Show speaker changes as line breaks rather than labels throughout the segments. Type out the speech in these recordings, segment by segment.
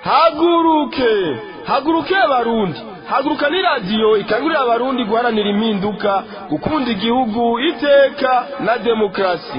haguruke haguruke abarundi haguruka ni radiyo ikangurira abarundi guharanira impinduka gukunda igihugu iteka na demokarasi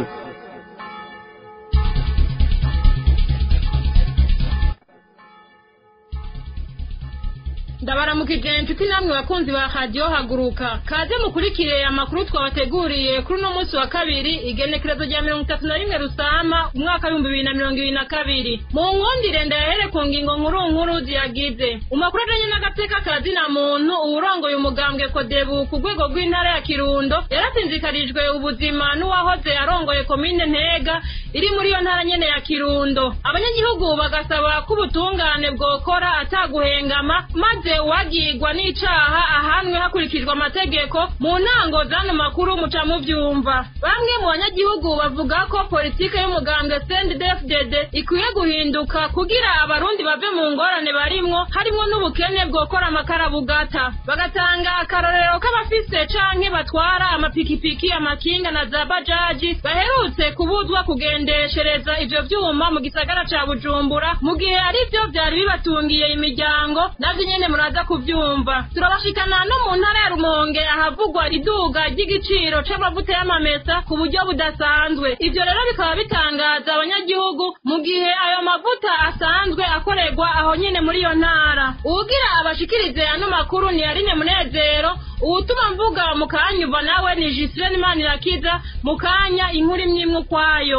ndabaramukije inshuti namwe bakunzi ba radiyo haguruka kaze mukurikire amakuru twabateguriye kuri uno munsi wa kabiri igenekerezo rya mirongo itatu na rimwe rusama umwaka w'ibihumbi bibiri na mirongo ibiri na kabiri mu nkundire ndayahere ku ngingo nkuru nkuru ziyagize umakuru ajanye n'agateka ka zina muntu uwurongoye umugambwe kodebu ku rwego rw'intara ya kirundo yarasinzikarijwe ubuzima n'uwahoze arongoye komine ntega iri muri iyo ntara nyene ya kirundo abanyagihugu bagasaba ko ubutungane bwokora ataguhengama maze uwagirwa n'icaha ahanwe hakurikijwe amategeko mu ntango z'ano makuru muca muvyumva bamwe mu banyagihugu bavuga ko politike y'umugambwe CNDD-FDD ikwiye guhinduka kugira abarundi bave mu ngorane barimwo harimwo n'ubukene bwokora amakarabugata bagatanga akarorero k'abafise canke batwara amapikipiki amakinga na za bajaji baherutse kubuzwa kugendeshereza ivyo vyuma mu gisagara ca bujumbura mu gihe ari vyo vyari bibatungiye imiryango navyo nyene muraza kuvyumva turabashikana no mu ntara ya rumonge ahavugwa iduga ry'igiciro c'amavuta y'amamesa ku buryo budasanzwe ivyo rero bikaba bitangaza abanyagihugu mu gihe ayo mavuta asanzwe akorerwa aho nyene muri iyo ntara uwugira abashikirize ano makuru ni yarine munezero uwutuma mvuga mu kanyuva nawe ni jisirene manirakiza mu kanya inkuru imwe imwe ukwayo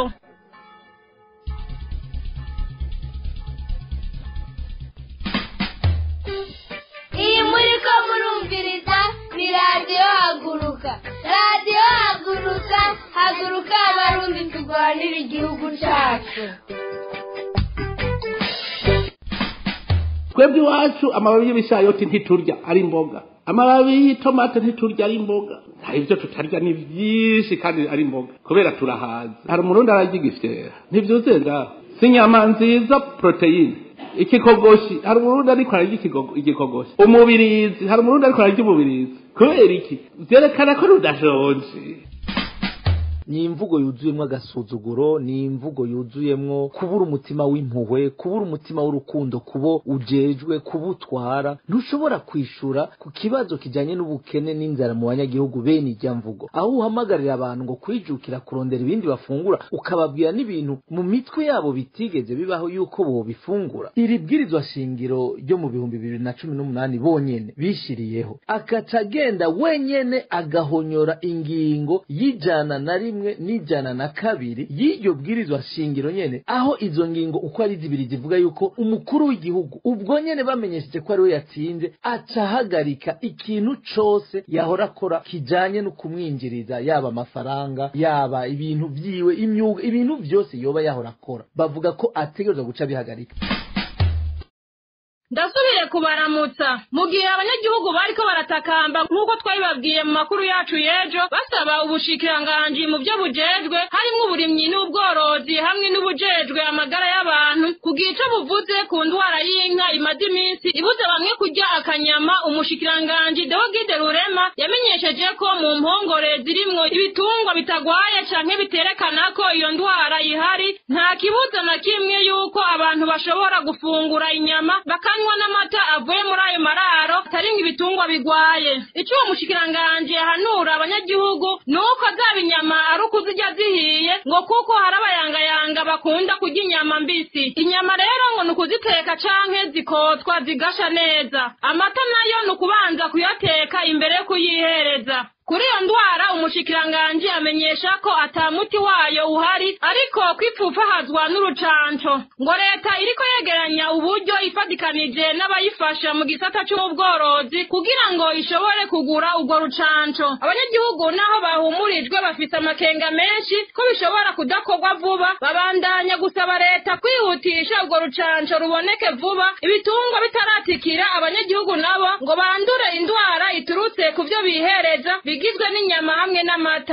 iyi muri ko murumviriza ni radiyo haguruka radiyo haguruka haguruka abarundi turwanira igihugu cyacu
twebwe iwacu amababi y'ibishayoti ntiturya ari imboga amababi y'itomate ntiturya ari imboga hari ibyo tutarya ni byinshi kandi ari imboga kubera turahaza hari umurundi ararya igifyera ntibyuzuye ngaho si inyama nziza poroteyine ikikogoshi hari umurundi ariko ararya ikigogo- igikogoshi umubirizi hari umurundi ariko ararya umubirizi kubera iki byerekana ko rudashonje
ni imvugo yuzuyemwo agasuzuguro ni imvugo yuzuyemwo kubura umutima w'impuhwe kubura umutima w'urukundo kubo ujejwe kubutwara ntushobora kwishura ku kibazo kijanye n'ubukene n'inzara mu banyagihugu bene ijya mvugo aho uhamagarira abantu ngo kwijukira kurondera ibindi bafungura ukababwira n'ibintu mu mitwe yabo bitigeze bibaho yuko bobifungura iri bwirizwa shingiro ryo mu bihumbi bibiri na cumi n'umunani bonyene bishiriyeho akaca agenda wenyene agahonyora ingingo y'ijana na rimwe n'ijana na kabiri y'iryo bwirizwa shingiro nyene aho izo ngingo uko ari zibiri zivuga yuko umukuru w'igihugu ubwo nyene bamenyesheje ko ariwe yatsinze aca ahagarika ikintu cose yahora akora kijanye no kumwinjiriza yaba amafaranga yaba ibintu vyiwe imyuga ibintu vyose yoba yahora akora bavuga ko ategerezwa guca bihagarika
ndasubire kubaramutsa mu gihe abanyagihugu bariko baratakamba nk'uko twabibabwiye mu makuru yacu y'ejo basaba ubushikiranganji mu byo bujejwe harimwo uburimyi n'ubworozi hamwe n'ubujejwe amagara y'abantu kugira ico buvuze ku ndwara y'inka imaze iminsi ibuze bamwe kurya akanyama umushikiranganji deogide rurema yamenyesheje ko mu mpongore zirimwo ibitungwa bitagwaye canke biterekana ko iyo ndwara ihari nta kibuza na kimwe yuko abantu bashobora gufungura inyama bakanywa n'amata avuye muri ayo mararo ataringa ibitungwa bigwaye ico uwo mushikiranganji yahanura abanyagihugu ni uko zaba inyama ari ukuzirya zihiye ngo kuko hari abayangayanga bakunda kurya inyama mbisi inyama rero ngo ni ukuziteka canke zikotwa zigasha neza amata nayo ni ukubanza kuyateka imbere yo kuyihereza kuri iyo ndwara umushikiranganji amenyesha ko ata muti wayo uhari ariko kwipfupfahazwa n'urucanco ngo leta iriko yegeranya uburyo ifatikanije n'abayifasha mu gisata c'ubworozi kugira ngo ishobore kugura urwo rucanco abanyagihugu naho bahumurijwe bafise amakenga menshi ko bishobora kudakorwa vuba babandanya gusaba leta kwihutisha urwo rucanco ruboneke vuba ibitungwa bitaratikira abanyagihugu nabo ngo bandure indwara iturutse ku vyo bihereza bigizwe n'inyama hamwe n'amata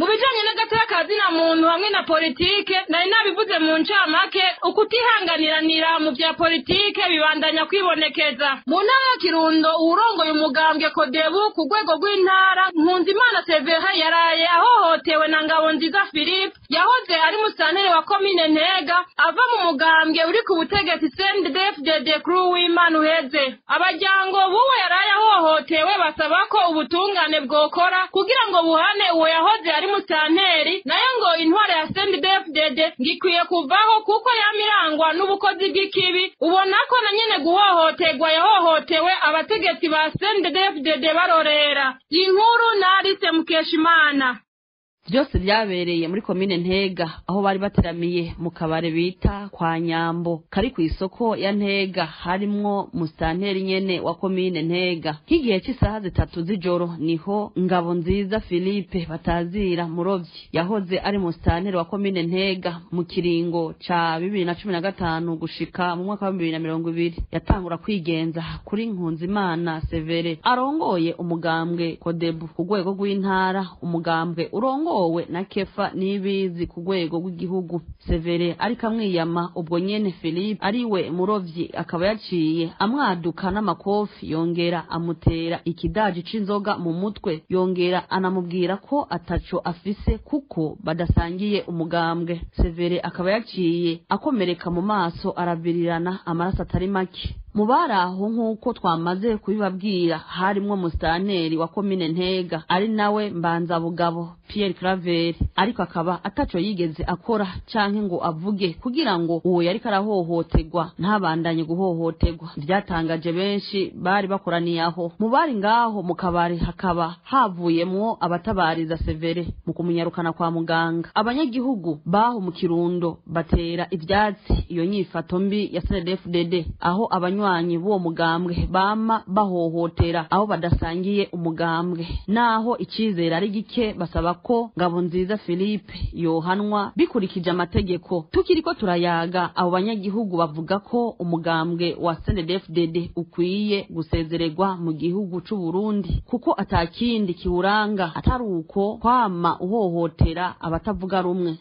mu bijanye n'agateka ka zina muntu hamwe na politike nari nabivuze mu ncamake ukutihanganiranira mu vya politike bibandanya kwibonekeza mu ntara ya kirundo uwurongoye umugambwe kodebu ku rwego rw'intara nkunzimana severa yaraye ahohotewe na ngabo nziza philippe yahoze ari musanteri wa komine ntega ava mu mugambwe uri ku butegetsi cndfdd kuri uwimana uheze abajyango b'uwo yaraye ahohotewe basaba ko ubutungane bwokora kugira ngo buhane uwo yahoze ari musanteri nayo ngo intwaro ya cndfdd ngikwiye kuvaho kuko yamirangwa n'ubukozi bw'ikibi ubona ko na nyene guhohoterwa yahohotewe abategetsi ba cndfdd barorera inkuru narise mukeshimana
byose byabereye muri komine ntega aho bari bateramiye mu kabare bita kwa nyambo kari ku isoko ya ntega harimwo musitanteri nyene wa komine ntega nk'igihe cy'isaha zitatu z'ijoro niho ngabo nziza philippe batazira murovyi yahoze ari musitanteri wa komine ntega mu kiringo ca bibiri na cumi na gatanu gushika mu mwaka wa bibiri na mirongo ibiri yatangura kwigenza kuri nkunzimana severe arongoye umugambwe kodebu ku rwego rw'intara umugambwe urongoye wowe na kefa nibizi ku rwego rw'igihugu severe ariko amwiyama ubwo nyene philippe ariwe murovyi akaba yaciye amwaduka n'amakofi yongera amutera ikidaji c'inzoga mu mutwe yongera anamubwira ko ataco afise kuko badasangiye umugambwe severe akaba yaciye akomereka mu maso aravirirana amaraso atari make mu bari aho nk'uko twamaze kubibabwira harimwo musitanteri wa komine ntega ari nawe mbanzabugabo pierre claver ariko akaba ataco yigeze akora canke ngo avuge kugira ngo uwo yariko arahohoterwa ntabandanye guhohoterwa vyatangaje benshi bari bakoraniye aho mu bari ngaho mu kabari hakaba havuyemwo abatabariza severe mu kumunyarukana kwa muganga abanyagihugu baho mu kirundo batera ivyatsi iyo nyifato mbi ya cndfdd aho abanywa abanywanyi b'uwo mugambwe bama bahohotera aho badasangiye umugambwe naho icizere ari gike basaba ko ngabo nziza philippe yohanwa bikurikije amategeko tukiriko turayaga abo banyagihugu bavuga ko umugambwe wa cndfdd ukwiye gusezererwa mu gihugu c'u burundi kuko atakindi kiwuranga atari uko kwama uhohotera abatavuga rumwe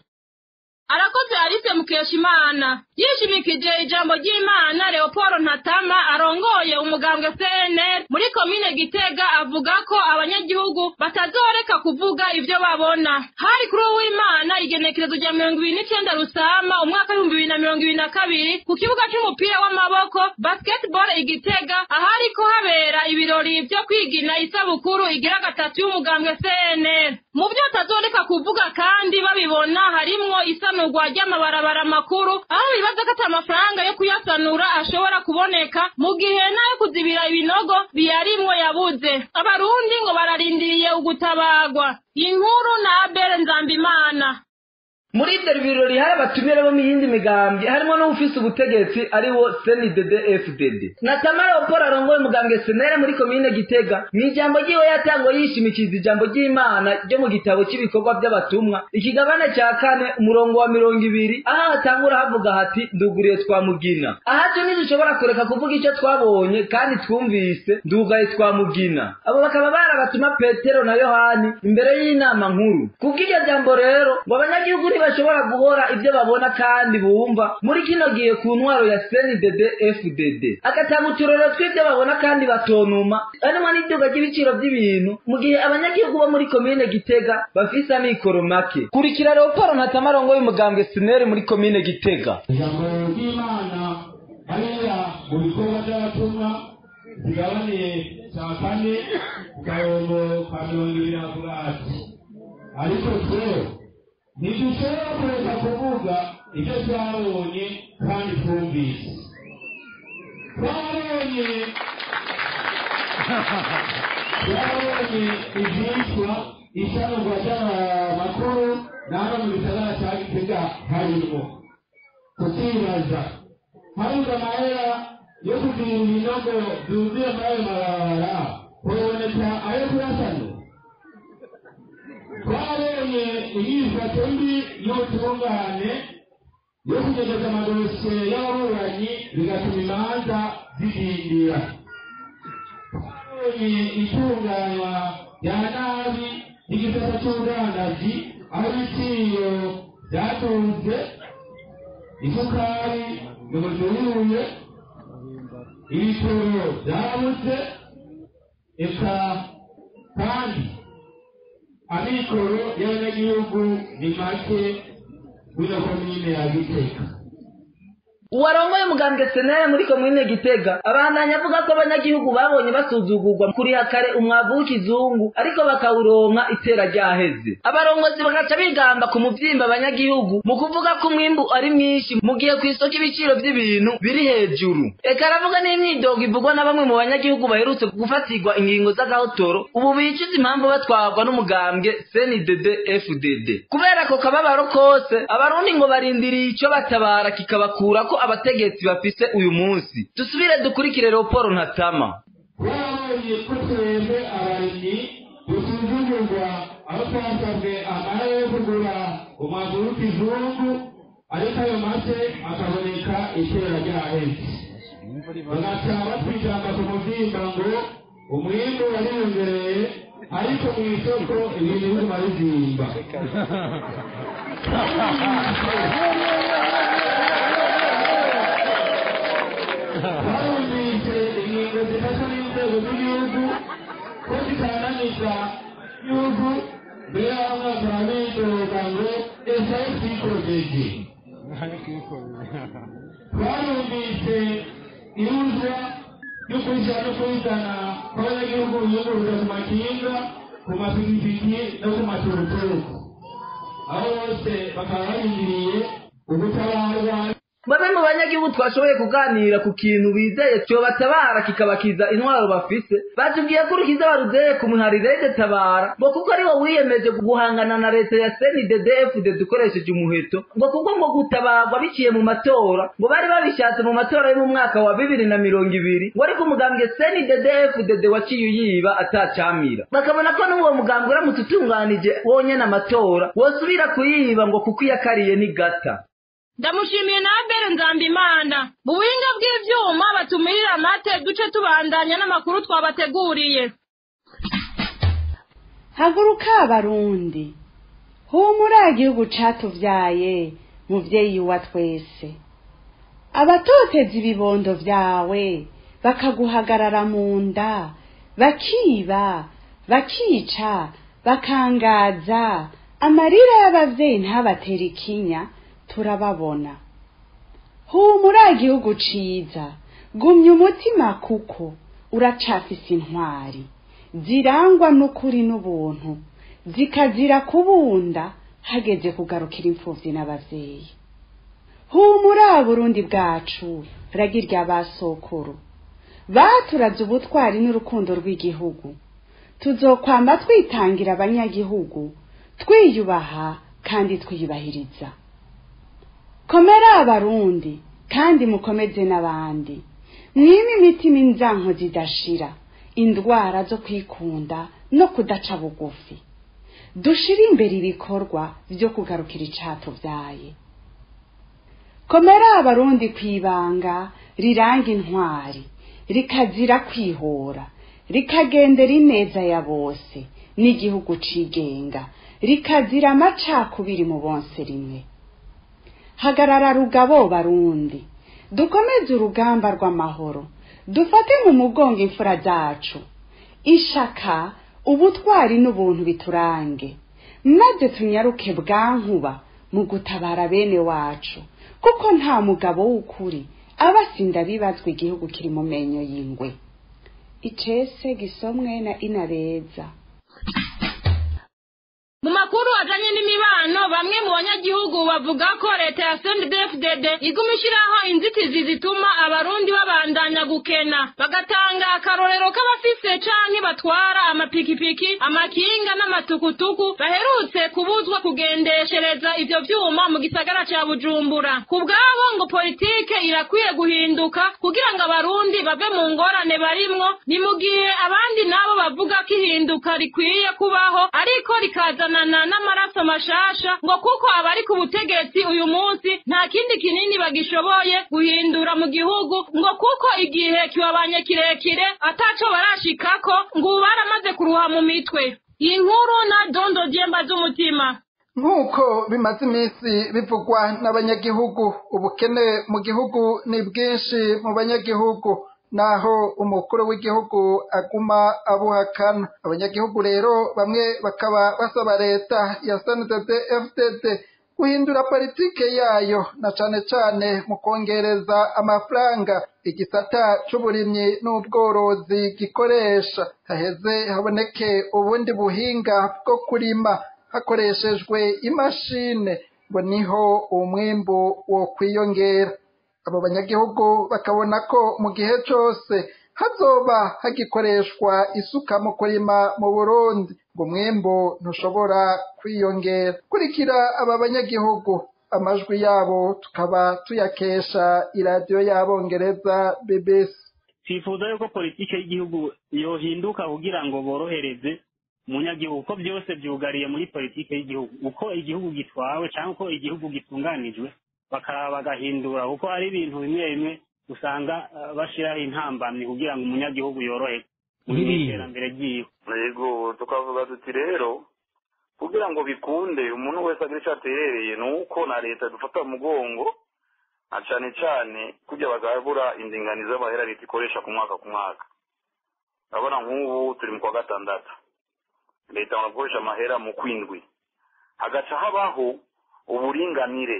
arakoze alice mukeshimana yishimikije ijambo ry'imana leopold ntatama arongoye umugambwe cnr muri komine gitega avuga ko abanyagihugu batazoreka kuvuga ibyo babona hari kuri uwimana igenekerezo rya mirongo ibiri n'icenda rusama umwaka w'ibihumbi bibiri na mirongo ibiri na kabiri ku kibuga c'umupira w'amaboko basketball igitega ahariko habera ibirori vyo kwigina isabukuru igira gatatu y'umugambwe cnr mu byo batazoreka kuvuga kandi babibona harimwo isanurwa ry'amabarabara makuru aho bibaza ko ata amafaranga yo kuyasanura ashobora kuboneka mu gihe n'ayo kuzibira ibinogo biyarimwo yabuze abarundi ngo bararindiriye ugutabagwa inkuru na abel nzambimana
muri ibyo birori hari abatumire bo mu yindi migambi harimo n'ufise ubutegetsi ariwo cndd fdd na tamara opora arongoye umugambwe senere muri komine gitega mu ijambo ryiwe yatangwa yishimikiza ijambo ry'imana ryo mu gitabo cy'ibikorwa by'abatumwa ikigabane cya kane umurongo wa mirongo ibiri aho hatangura havuga hati nduguriye twamugina ahacu ntidushobora kureka kuvuga icyo twabonye kandi twumvise ndugaye twamugina abo bakaba bari abatuma petero na yohani imbere y'inama nkuru kubw'iryo jambo rero ngo abanyagihugu ntibashobora guhora ibyo babona kandi bumva muri kino gihe ku ntwaro ya cndd fdd agatanga uturero tw'ibyo babona kandi batonuma harimo n'iduga ry'ibiciro by'ibintu mu gihe abanyagihugu bo muri komine gitega bafise amikoro make kurikira leoporo ntatamarongwa y'umugambwe sineri muri komine gitega
ijambo ry'imana hariya mu bikorwa by'abatumwa zigabaniye cya kane ku kayombo ka mirongo ibiri avuga ati ariko twebwe ntidushobora kureka kuvuga ibyo twabonye kandi twumvise twabonye twabonye ibyitwa isanurwa ry'amakuru n'aho mu gisagara cya gitega harimo tukibaza habuze amahera yo kugira ibinogo byuzuye muri ayo mabarabara kuboneka ayo kuyasanura twabonye imyifato mbi y'ubutungane yo kugeza amadosiye y'ababuranyi bigatuma imanza zidindira twabonye itunganywa rya nabi igisata cy'ubudandaji aho ibiciro byatunze isukari ntibujuyuye ibitoro byarabutse eka kandi amikoro y'abanyagihugu ni make w'ino komine ya giteka
uwarongoye umugambwe senere muri komine gitega abandanya avuga ko abanyagihugu babonye basuzugurwa kuriha kare umwavu w'ikizungu ariko bakawuronka itera ryaheze abarongozi bagaca bigamba ku muvyimba abanyagihugu mu kuvuga ko umwimbu ari mwinshi mu gihe ku isoko ibiciro vy'ibintu biri hejuru eka aravuga n'imyidogo ivugwa na bamwe mu banyagihugu baherutse gufatirwa ingingo z'agahotoro ubu bicuza impamvu batwarwa n'umugambwe cndd fdd kubera ako kababaro kose abarundi ngo barindiriye ico batabara kikabakurako abategetsi bafise uyu munsi dusubire dukurikire raporo ntatama
twabonye ko twebwe abarimyi dusuzugurwa aho twasabwe amara yo kugura umwavu w'ikizungu ariko ayo make akaboneka itera ryaheze bagaca batwijamba ku muvyimba ngo umwimbu wariyongereye ariko mu isoko ibintu biguma bizimba barumvise ingingo zifasha n'inzego z'igihugu ko zitananiza igihugu mbere y'aho mwaka wa bidoga ngo esaye twikojeje twarumvise ihuzwa ryo kwishyura no kubizana kw'abanyagihugu biyunguruza ku makinga ku mapikipiki no ku maturuturuku aho bose bakaba barindiriye ubutabarwa
bamwe mu banyagihugu twashoboye kuganira ku kintu bizeye cyobatabara kikabakiza intwaro bafise batubwiye ko urukiza baruzeye ku muharirede tabara ngo kuko ari wo wiyemeje guhangana na leta ya cnddfd dukoresheje umuheto ngo kuko ngo gutabarwa biciye mu matora ngo bari babishatse mu matora yo mu mwaka wa bibiri na mirongo ibiri ngo ariko umugambwe cnddfd waciye uyiba atacamira bakabona ko n'uwo mugambwe uramutse utunganije wonyene amatora wosubira kuyiba ngo kuko iyakariye ni gata
ndamushimiye na abere nzambimana mu buhinga bw'ivyuma batumirira amate duce tubandanya n'amakuru twabateguriye
haguruka abarundi humura igihugu catuvyaye muvyeyi wa twese abatoteza ibibondo vyawe bakaguhagarara mu nda bakiba bakica bakangaza amarira y'abavyeyi ntabatera ikinya turababona humura igihugu ciza gumya umutima kuko uracafise intwari zirangwa n'ukuri n'ubuntu zikazira kubunda hageze kugarukira imfuvyi n'abavyeyi humura burundi bwacu ragirya basokuru baturaze ubutwari n'urukundo rw'igihugu tuzokwamba twitangira abanyagihugu twiyubaha kandi twiyubahiriza komera abarundi kandi mukomeze n'abandi mwime imitima inzanko zidashira indwara zo kwikunda no kudaca bugufi dushire imbere ibikorwa vyo kugarukira icatuvyaye komera abarundi kwibanga riranga intwari rikazira kwihora rikagendera ineza ya bose n'igihugu cigenga rikazira amacakubiri mu bonse rimwe hagarara rugabo barundi dukomeze urugamba rw'amahoro dufate mu mugongo imfura zacu ishaka ubutwari n'ubuntu biturange maze tunyaruke bwankuba mu gutabara bene wacu kuko nta mugabo w'ukuri aba asinda bibazwa igihugu kiri mu menyo y'ingwe icese gisomwe na inabeza
mu makuru ajanye n'imibano bamwe mu banyagihugu bavuga ko leta ya CNDD-FDD iguma ishiraho inzitizi zituma abarundi babandanya gukena bagatanga akarorero k'abafise canke batwara amapikipiki amakinga n'amatukutuku baherutse kubuzwa kugendeshereza ivyo vyuma mu gisagara ca Bujumbura ku bwabo ngo politike irakwiye guhinduka kugira ngo abarundi bave mu ngorane barimwo ni mu gihe abandi nabo bavuga ko ihinduka rikwiye kubaho ariko rikaza kuzanana n'amaraso mashasha ngo kuko abari ku butegetsi uyu munsi nta kindi kinini bagishoboye guhindura mu gihugu ngo kuko igihe kibabanye kirekire ataco barashikako ngo ubu baramaze kuruha mu mitwe iyi nkuru na dondo dyemba z'umutima
nk'uko bimaze iminsi bivugwa n'abanyagihugu ubukene mu gihugu ni bwinshi mu banyagihugu naho umukuru w'igihugu aguma abuhakana abanyagihugu rero bamwe bakaba basaba leta ya sndd fdd guhindura politike yayo na cane cane mu kongereza amafaranga igisata c'uburimyi n'ubworozi gikoresha haheze haboneke ubundi buhinga bwo kurima hakoreshejwe imashine ngo niho umwimbu wo kwiyongera abo banyagihugu bakabona ko mu gihe cose hazoba hagikoreshwa isuka mu kurima mu burundi ngo umwimbu ntushobora kwiyongera kurikira aba banyagihugu amajwi yabo tukaba tuyakesha iradiyo y'abongereza bbc
twifuza yuko politiki y'igihugu yohinduka kugira ngo borohereze umunyagihugu ko byose byugariye muri politiki y'igihugu uko igihugu gitwawe cyangwa uko igihugu gitunganijwe bakaraba bagahindura kuko hari ibintu bimwe bimwe usanga uh, bashiraho intambamyi kugira ngo umunyagihugu yoroherwe muri
Biriya.
iterambere ryiwe
yego tukavuga tuti rero kugira ngo bikunde umuntu wese agira icyo aterereye ni uko na leta dufata mu mugongo na cane cane kujya bagabura indinganizo z'amahera leta ikoresha ku mwaka ku mwaka urabona nk'ubu turi mu kwa gatandatu leta barakoresha amahera mu kwindwi hagaca habaho uburinganire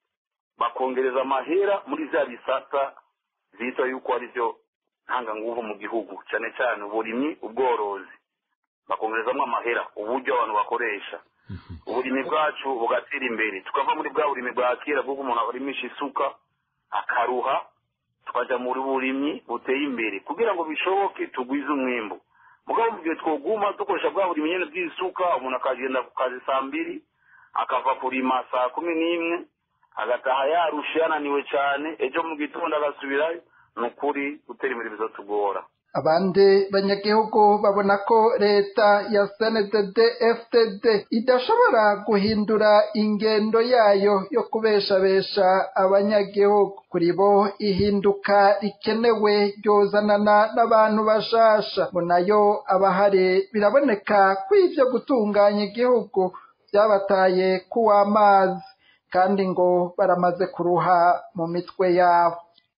bakongereza amahera muri vya bisata vyitwa yuko ari vyo ntanganguvu mu gihugu cane cane uburimyi ubworozi bakongerezamwo amahera uburyo abantu bakoresha uburimi bwacu bugatera imbere tukava muri bwa burimi bwa kera bw'uko umuntu arimisha isuka akaruha tukaja muri burimyi buteye imbere kugira ngo bishoboke tugwize umwimbu mugabo mu gihe twoguma dukoresha bwa burimi nyene bw'isuka umuntu akagenda ku kazi saa mbiri akava kurima saa kumi n'imwe agataha yarushe yananiwe cane ejo mu gitondo agasubirayo ni ukuri gutera imbere bizotugora
abandi banyagihugu babona ko leta ya sndd fdd idashobora guhindura ingendo yayo yo kubeshabesha abanyagihugu kuri bo ihinduka rikenewe ryozanana n'abantu bashasha ngo nayo abahari biraboneka ko ivyo gutunganya igihugu vyabataye kuw'amazi kandi ngo baramaze kuruha mu mitwe yabo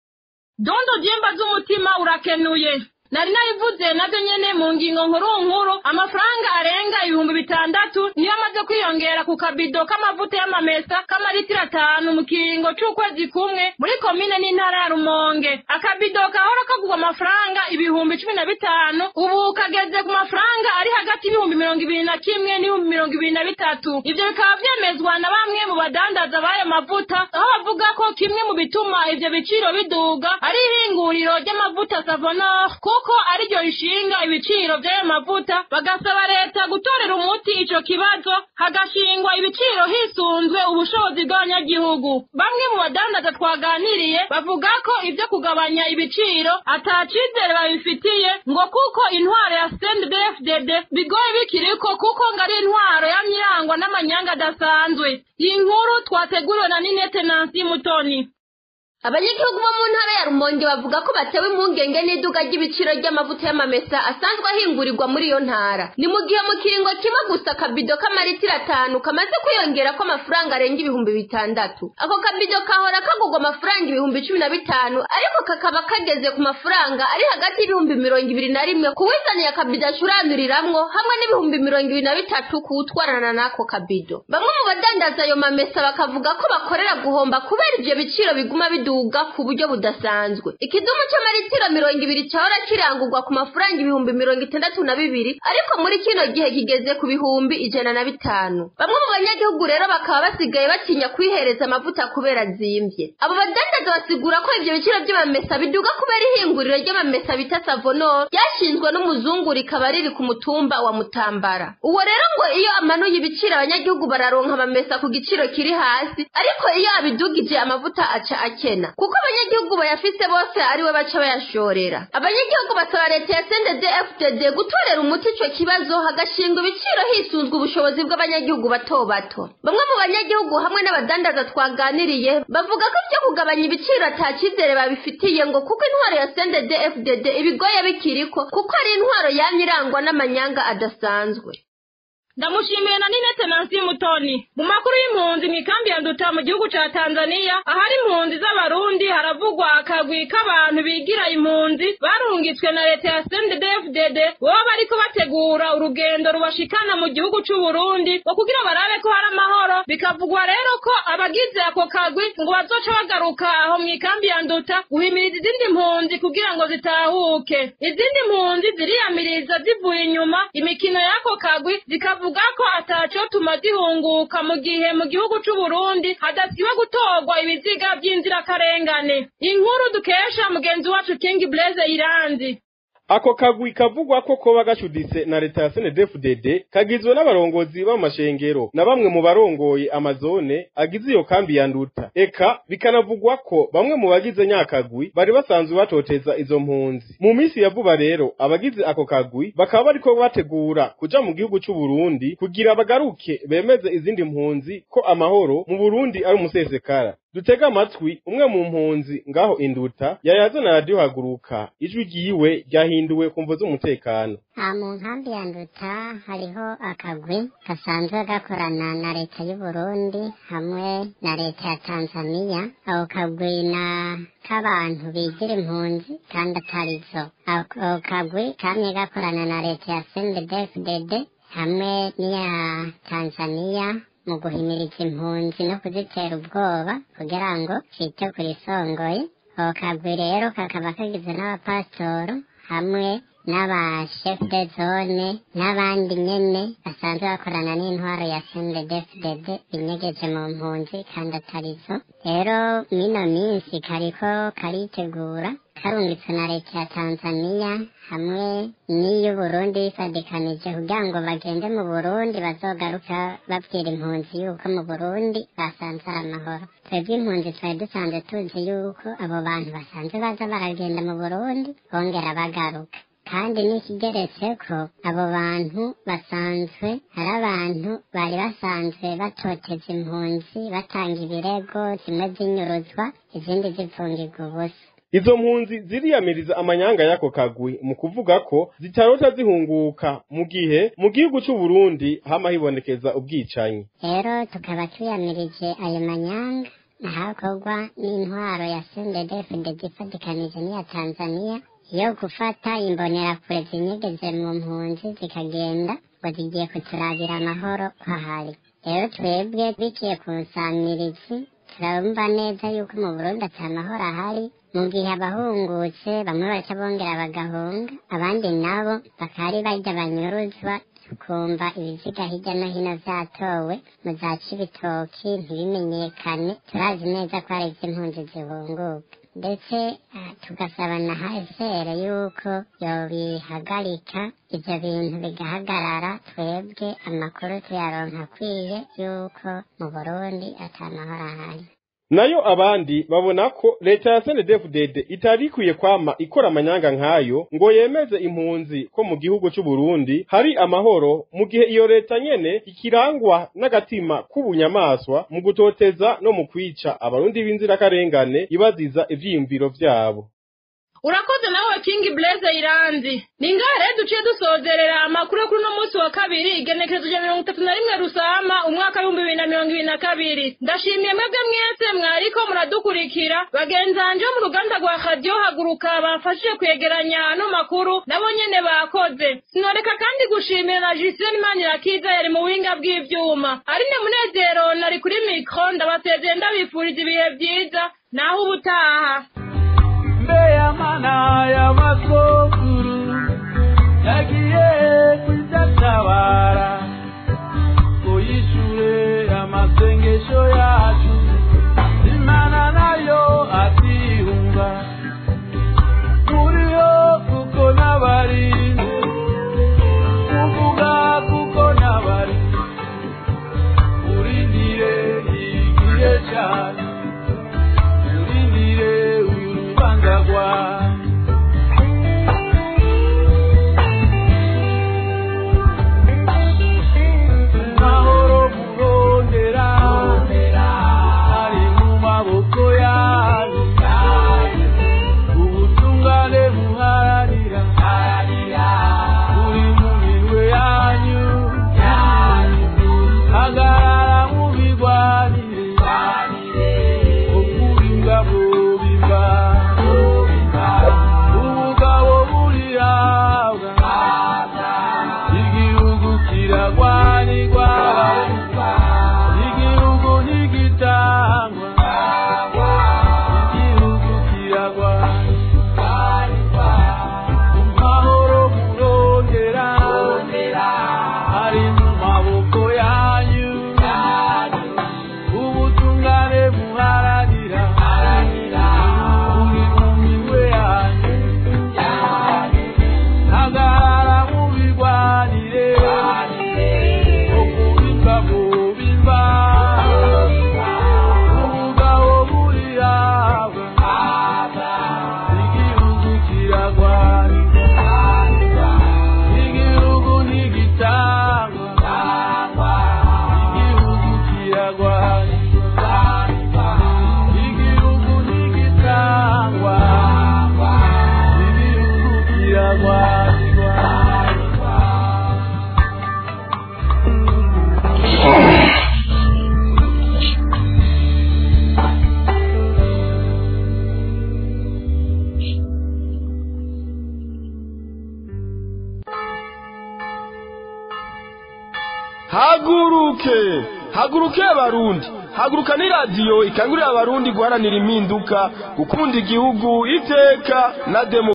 dondo dyemba z'umutima urakenuye nari nabivuze navyo nyene mu ngingo nkuru nkuru amafaranga arenga ibihumbi bitandatu niyo amaze kwiyongera ku kabido k'amavuta y'amamesa k'amaritiro atanu mu kiringo c'ukwezi kumwe muri komine n'intara ya rumonge akabido kahora kagurwa amafaranga ibihumbi cumi na bitanu ubu kageze ku mafaranga ari hagati y'ibihumbi mirongo ibiri na kimwe n'ibihumbi mirongo ibiri na bitatu ivyo bikaba vyemezwa na bamwe mu badandaza b'ayo mavuta aho bavuga ko kimwe mu bituma ivyo biciro biduga ari ihinguriro ry'amavuta savonor kuko ariryo rishinga ibiciro vy'ayo mavuta bagasaba leta gutorera umuti ico kibazo hagashingwa ibiciro hisunzwe ubushobozi bw'abanyagihugu bamwe mu badandaza twaganiriye bavuga ko ivyo kugabanya ibiciro ata cizere babifitiye ngo kuko intwaro ya CNDD-FDD bigoye bikiriko kuko ngo ari intwaro yamyirangwa n'amanyanga adasanzwe iyi nkuru twateguriwe na Ninete Nancy Mutoni
abanyagihugu bo mu ntara ya rumonge bavuga ko batewe impungenge n'iduka ry'ibiciro ry'amavuta y'amamesa asanzwe ahingurirwa muri iyo ntara ni mu gihe mu kiringo kimwe gusa akabido k'amaritiro atanu kamaze kwiyongera ko amafaranga arenga ibihumbi bitandatu ako kabido kahora kagurwa amafaranga ibihumbi cumi na bitanu ariko kakaba kageze ku mafaranga ari hagati y'ibihumbi mirongo ibiri na rimwe ku wizaniye akabido acuranduriramwo hamwe n'ibihumbi mirongo ibiri na bitatu ku wutwarana n'ako kabido bamwe mu badandaza ayo mamesa bakavuga ko bakorera guhomba kubera ivyo biciro biguma biduga ku buryo budasanzwe ikidumu c'amaritiro mirongo ibiri cahora kirangurwa ku mafaranga ibihumbi mirongo itandatu na bibiri ariko muri kino gihe kigeze ku bihumbi ijana na bitanu bamwe mu banyagihugu rero bakaba basigaye batinya kwihereza amavuta kubera azimvye abo badandaza basigura ko ivyo biciro vy'amamesa biduga kubera ihinguriro ry'amamesa bita savonor ryashinzwe n'umuzungu rikaba riri ku mutumba wa mutambara uwo rero ngo iyo amanuye ibiciro abanyagihugu bararonka amamesa ku giciro kiri hasi ariko iyo abidugije amavuta aca akena kuko abanyagihugu bayafise bose ariwe baca bayashorera abanyagihugu basaba leta ya sendede fdd gutorera umuti ico kibazo hagashingwa ibiciro hisunzwe ubushobozi bw'abanyagihugu bato bato bamwe mu banyagihugu hamwe n'abadandaza twaganiriye bavuga ko ivyo kugabanya ibiciro ata cizere babifitiye ngo kuko intwaro ya sendede fdd ibigoye bikiriko kuko ari intwaro yamye irangwa n'amanyanga adasanzwe
ndamushimiye na ninete nansi mutoni mu makuru y'impunzi mu ikambi ya nduta mu gihugu ca tanzania ahari impunzi z'abarundi haravugwa akagwi k'abantu bigira impunzi barungitswe na leta ya sndfdd boba bariko bategura urugendo rubashikana mu gihugu c'uburundi ngo kugira barabe ko hari amahoro bikavugwa rero ko abagize ako kagwi ngo bazoca bagaruka aho mu ikambi ya nduta guhimiriza izindi mpunzi kugira ngo zitahuke izindi mpunzi ziriyamiriza zivuye inyuma imikino y'ako kagwi zikavuga ko atacotuma zihunguka mu gihe mu gihugu c'uburundi hadasiba gutorwa ibiziga vy'inzirakarengane inkuru dukesha mugenzi wacu king blaze iranzi
ako kagwi kavugwa ko koba gacuditse na leta ya SNDFDD kagizwe n'abarongozi b'amashengero na bamwe mu barongoye amazone agize iyo kambi ya nduta eka bikanavugwa ko bamwe mu bagize nyakagwi bari basanzwe batoteza izo mpunzi mu minsi ya vuba rero abagize ako kagwi bakaba bariko bategura kuja mu gihugu c'u Burundi kugira bagaruke bemeze izindi mpunzi ko amahoro mu Burundi ari umusesekara dutega amatwi umwe mu mpunzi ngaho induta yayaze na radiyo haguruka ijwi ryiwe ryahinduwe ku mvo z'umutekano
aha mu nkambi ya nduta hariho akagwi gasanzwe gakorana na leta y'u Burundi hamwe na leta ya tanzania ako kagwi na k'abantu bigira impunzi kandi atarizo ako kagwi kamwe gakorana na leta ya sndfdd hamwe n'iya tanzania mu guhimiriza impunzi no kuzitera ubwoba kugira ngo cite kuri songoye ako kagwi rero kakaba kagizwe n'abapasitoro hamwe n'abashefu de zone n'abandi nyene basanzwe bakorana n'intwaro ya sndfdd binyegeje mu mpunzi kandi atarizo rero mino minsi kariko karitegura karungitswe na leta ya tanzania hamwe n'iy'uburundi bifadikanije kugira ngo bagende mu burundi bazogaruka babwira impunzi yuko mu burundi basanze ari amahoro twebwe impunzi twari dusanzwe tuzi yuko abo bantu basanzwe baza baragenda mu burundi bongera bagaruka kandi n'ikigeretse ko abo bantu basanzwe ari abantu bari basanzwe batoteza impunzi batanga ibirego zimwe zinyuruzwa izindi zipfungirwa ubusa
izo mpunzi ziriyamiriza amanyanga y'ako kagwi mu kuvuga ko zitarota zihunguka mu gihe mu gihugu c'u Burundi hama hibonekeza ubwicanyi
rero tukaba tuyamirije ayo manyanga ahakorwa n'intwaro ya sndfdd ifatikanije n'iya tanzania yo gufata imbonerakure zinyegeze mu mpunzi zikagenda ngo zigiye kuturabira amahoro ko ahari rero twebwe biciye ku nsamirizi turumva neza yuko mu burundi ata mahoro ahari mu gihe abahungutse bamwe baca bongera bagahunga abandi nabo bakari barya banyuruzwa tukumva ibiziga hirya no hino vyatowe mu za cibitoki ntibimenyekane turazi neza ko hari ivy'impunzi zihunguka ndetse tugasaba na hsr yuko yobihagarika ivyo bintu bigahagarara twebwe amakuru tuyaronka akwiye yuko mu burundi ata mahoro ahari
nayo abandi babona ko leta ya SNDFDD itari ikwiye kwama ikora amanyanga nk'ayo ngo yemeze impunzi ko mu gihugu c'u Burundi hari amahoro mu gihe iyo leta nyene ikirangwa n'agatima k'ubunyamaswa mu gutoteza no mu kwica abarundi b'inzirakarengane ibaziza ivyiyumviro vyabo
urakoze nawe king blaze iranzi ni ngahe rero duciye dusozerera amakuru yo kuri uno munsi wa kabiri igenekerezo rya mirongo itatu na rimwe rusama umwaka w'ibihumbi bibiri na mirongo ibiri na kabiri ndashimiye mwebwe mwese mwariko muradukurikira bagenzanje bo mu ruganda rwa radiyo haguruka bamfashije kwegeranya ano makuru nabo nyene bakoze sinoreka kandi gushimira na jusine manirakiza yari mu buhinga bw'ivyuma arine munezero nari kuri mikro ndabasezeye ndabifuriza ibihe vyiza naho ubutaha
mana y'amasokuru yagiye kuzatabara ngo yishure amasengesho yacu imana nayo atihunga muriyo kuko n'abari kuvuga kuko n'abari urindire igihe cyane urindire uyu rubanza rwawe mahoro murondera ari mu maboko yanyu ubutungane muharanira buri mu minwe yanyu
haguruke haguruke abarundi haguruka ni radiyo ikangurira abarundi guharanira impinduka gukunda igihugu iteka na demo